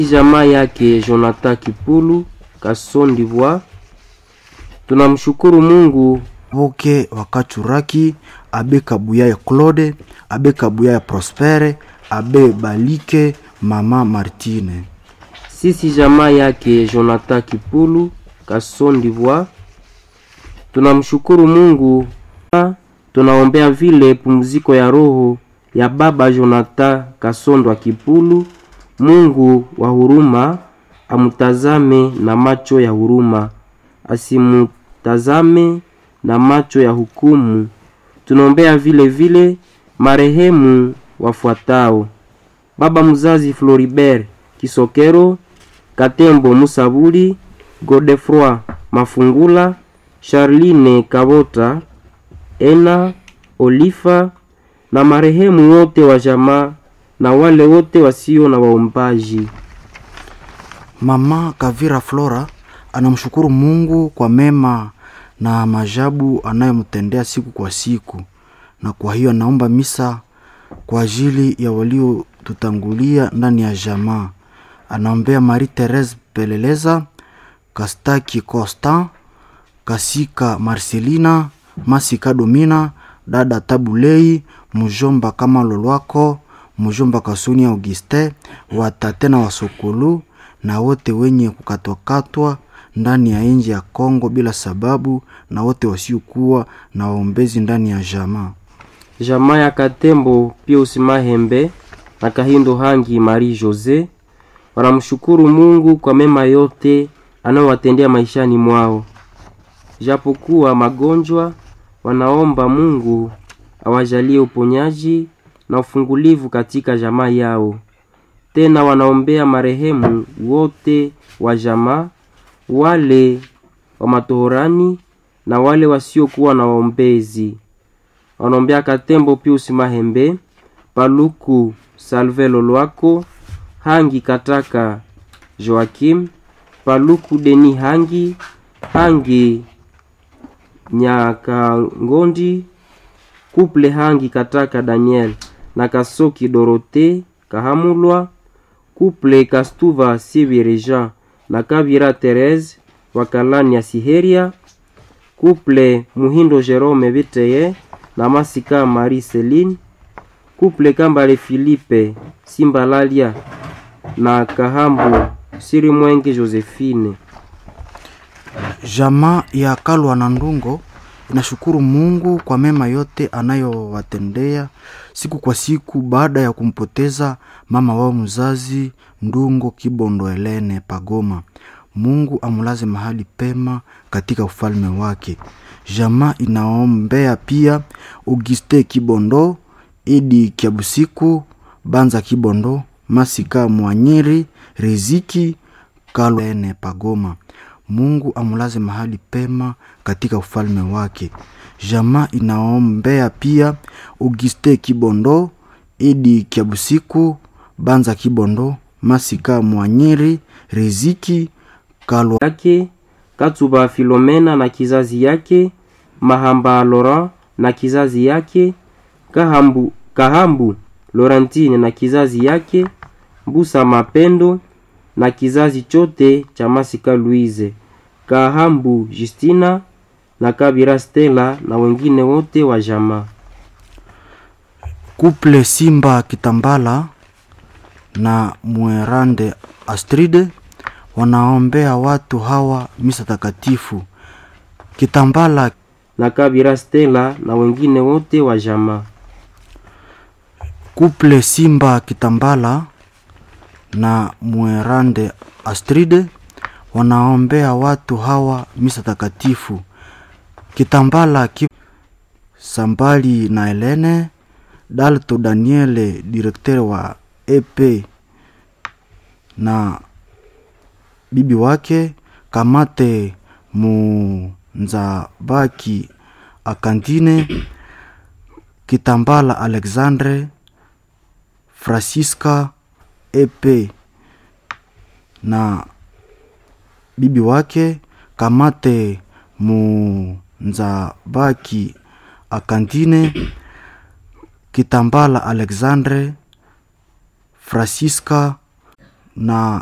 jamaa yake Jonathan Kipulu Kasson d'Ivoire. Tunamshukuru Mungu Boke Wakachuraki, Abe Kabuyaya Claude, Abe Kabuyaya Prospere, Abe Balike, Mama Martine. sisi jamaa yake Jonathan Kipulu Kasson d'Ivoire. Tunamshukuru Mungu, tunaombea vile pumziko ya roho ya baba Jonathan Kasondwa Kipulu. Mungu wa huruma amutazame na macho ya huruma, asimutazame na macho ya hukumu. Tunaombea vile vile marehemu wafuatao: baba mzazi Floribert Kisokero, Katembo Musabuli, Godefroy Mafungula, Charline Kabota, Ena Olifa na marehemu wote wa jamaa na wale wote wasio na waombaji. Mama Kavira Flora anamshukuru Mungu kwa mema na majabu anayomtendea siku kwa siku, na kwa hiyo anaomba misa kwa ajili ya waliotutangulia ndani ya jamaa. Anaombea Marie Therese Peleleza, Kastaki Constant, Kasika Marcelina, Masika Domina, dada Tabulei, mjomba kama Lolwako, mjomba Kasuni Auguste, watate na wasokulu na wote wenye kukatwakatwa ndani ya nchi ya Kongo bila sababu, na wote wasiokuwa na waombezi ndani ya jamaa. Jamaa ya Katembo Pius Mahembe na Kahindo Hangi Marie Jose wanamshukuru Mungu kwa mema yote anayowatendea maishani mwao. Japokuwa magonjwa, wanaomba Mungu awajalie uponyaji na ufungulivu katika jamaa yao. Tena wanaombea marehemu wote wa jamaa, wale wa matohorani na wale wasiokuwa na waombezi. Wanaombea Katembo Pius Mahembe, Paluku Salve Lolwako, Hangi Kataka Joakim, Paluku Deni Hangi, Hangi Nyakangondi, Kuple Hangi Kataka Daniel na Kasoki Dorote Kahamulwa, Kuple Kastuva Sibireja na Kabira Therese Wakalani ya Siheria, Kuple Muhindo Jerome Biteye na Masika Marie Celine, Kuple Kambale Philippe Simbalalia na Kahambu Siri Mwenge Josephine. Jamaa ya Kalwa na Ndungo inashukuru Mungu kwa mema yote anayowatendea siku kwa siku baada ya kumpoteza mama wao mzazi Ndungo Kibondo Helene Pagoma. Mungu amulaze mahali pema katika ufalme wake. Jamaa inaombea pia Auguste Kibondo, Idi Kiabusiku, Banza Kibondo, Masika Mwanyiri, Riziki Kalwa Helene Pagoma. Mungu amulaze mahali pema katika ufalme wake. Jamaa inaombea pia Auguste Kibondo, Idi Kiabusiku, Banza Kibondo, Masika Mwanyiri, Riziki Kalwa yake Katuba Filomena na kizazi yake, Mahamba Laurent na kizazi yake, Kahambu, Kahambu Laurentine na kizazi yake, Mbusa Mapendo na kizazi chote cha Masika Louise, Kahambu Justina na Kabira Stella na wengine wote wa jamaa. Kuple Simba Kitambala na Mwerande Astride wanaombea watu hawa misa takatifu. Kitambala na Kabira Stella na wengine wote wa jamaa. Kuple Simba Kitambala na Mwerande Astride wanaombea watu hawa misa takatifu. Kitambala ki Sambali na Helene Dalto Daniele direkteur wa EP na bibi wake Kamate Munzabaki Akantine Kitambala Alexandre Francisca EP na bibi wake Kamate Munzabaki Akantine Kitambala Alexandre Francisca na